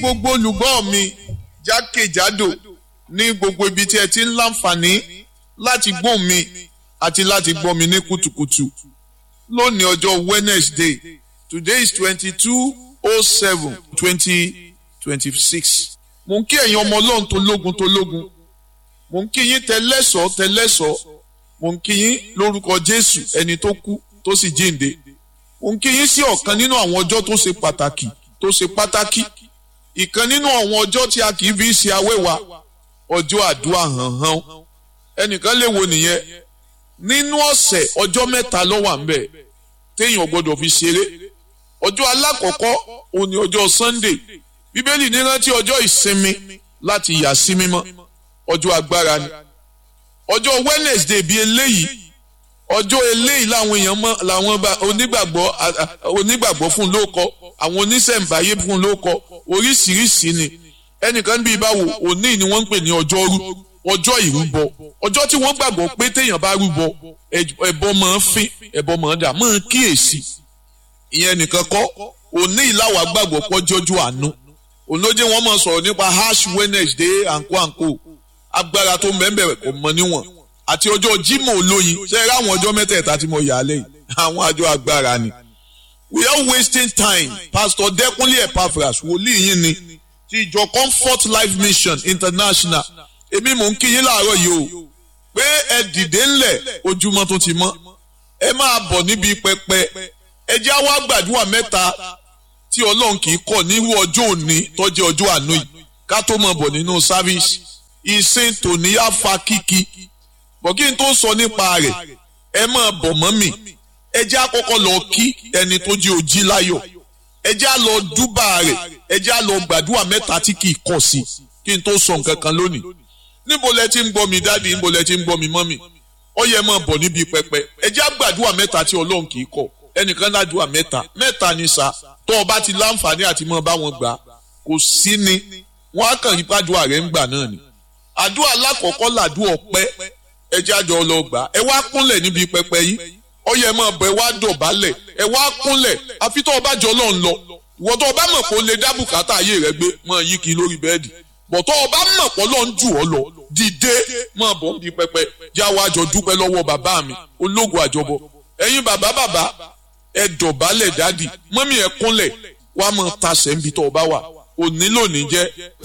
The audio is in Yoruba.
gbogbo olùgbọ́ mi jákèjádò ní gbogbo ibi tí ẹ ti ń láǹfààní láti gbọ́ mi àti láti gbọ́ mi ní kùtùkùtù lónìí ọjọ́ Wednesday today is twenty two oh seven twenty twenty six mo ń kí ẹ̀yin ọmọ ọlọ́run tó lógun tó lógun mo ń kí yín tẹlẹ́sọ̀ tẹlẹ́sọ̀ mo ń kí yín lórúkọ Jésù ẹni tó kú tó sì jíǹde mo ń kí yín sí ọ̀kan nínú àwọn ọjọ́ tó ṣe pàtàkì tó ṣe pàtàkì ìkan nínú àwọn ọjọ́ tí a kì í fi ṣe awẹ́wà ọjọ́ àdúrà hànhàn ẹnìkan lè wo nìyẹn nínú ọ̀sẹ̀ ọjọ́ mẹ́ta ló wà ńbẹ̀ téèyàn gbọ́dọ̀ fi ṣeré ọjọ́ alákọ̀ọ́kọ́ òun ni ọjọ́ Sunday bíbélì ní rántí ọjọ́ ìsinmi láti yà sí mímọ́ ọjọ́ agbára ni ọjọ́ Wednesday bíi eléyìí ọjọ́ eléyìí làwọn èèyàn mọ làwọn onígbàgbọ́ onígbàgbọ́ fún ló kọ àwọn oníṣẹ̀ǹbáyé fún ló kọ oríṣiríṣi ni ẹnìkan bíi báwo òní ni wọ́n ń pè ní ọjọ́rú ọjọ́ ìrúbọ ọjọ́ tí wọ́n gbàgbọ́ pé téèyàn bá rúbọ ẹbọ máa ń fín ẹbọ máa ń dà máa ń kíyèsí ìyẹn nìkan kọ́ òní ìlàwà gbàgbọ́ pọ́jọ́jú àánú olóje wọn máa sọ̀rọ̀ nípa ash Wednesday àǹkó àǹkó agbára tó mẹ́mbẹ̀rẹ̀ kò mọ níwọ̀n àti ọjọ́ Jímọ̀ olóyin ṣe é ráwọn ọjọ́ mẹ́tẹ̀ẹ̀ta tí mo yà á lẹ́yìn àwọn àjọ agbára ni. we are wasting time Pastor Dẹ́kunlé Epaphras wòlíì yín ni ti ìjọ Comfort Life Mission International èmi mò ń kí yín láàárọ̀ yìí o pé ẹ dìde ńlẹ̀ ojúmọ́ tó ti mọ́ ẹ máa bọ̀ níbi pẹpẹ ẹ jẹ́ àwa gbàdúrà mẹ́ta tí Ọlọ́run kì í kọ̀ nírú ọjọ́ òní tó jẹ́ ọjọ́ àánú yìí ká tó máa bọ̀ nínú sáfíìsì ìsìn tòní á fa kíkí bọ̀ kí n tó sọ nípa rẹ̀ ẹ máa bọ̀ mọ́ mi ẹ jẹ́ àkọ́kọ́ lọ kí ẹni tó jẹ́ ojí láyọ̀ ẹ jẹ́ à lọ dúbà rẹ̀ ẹ jẹ́ à lọ gbàdúrà mẹ́ta tí kì í kọ̀ sí kí n tó sọ nǹkan kan lónìí níbo lẹ ti ń gbọ́ mi dáàdi níbo lẹ ti ń gbọ́ mi mọ́mì ó yẹ máa bọ̀ níbi pẹpẹ ẹ jẹ́ àgbàdúrà mẹ́ta tí Ọlọ́run kì í kọ̀ ẹnìkan ládùúà mẹ́ta mẹ́ta ni sà tó o bá ti láǹfààní àti mọ́ bá wọn gbà kò sí ni wọ́n á kàn yípa àdúrà rẹ̀ ń gbà náà ni àdúrà alákọ̀ọ́kọ́ làdúrà ọpẹ́ ẹ jẹ́ àjọ lọ gbà ẹ wá kúnlẹ̀ níbi pẹpẹ yìí ó yẹ máa bọ̀ ẹ wá dọ̀bálẹ̀ ẹ wá kúnlẹ̀ àfi tó o bá jọ lọ́n lọ ìwọ tó o bá mọ̀ pé o lè dá bùkátà ayé rẹ gbé máa yí kiri lórí bẹ́ẹ̀dì bọ̀ tó o bá mọ̀ pé Ọlọ́run jù ọ́ lọ dìde máa bọ̀ níbi pẹpẹ já wa jọ dúpẹ́ lọ́wọ́ bàbá mi ológun àjọbọ ẹ̀yin bàbá bàbá ẹ dọ̀bálẹ̀ dádì mọ́mí ẹ kúnlẹ̀ wàá máa tasẹ̀ níbi tó o bá wà òní lónìí jẹ́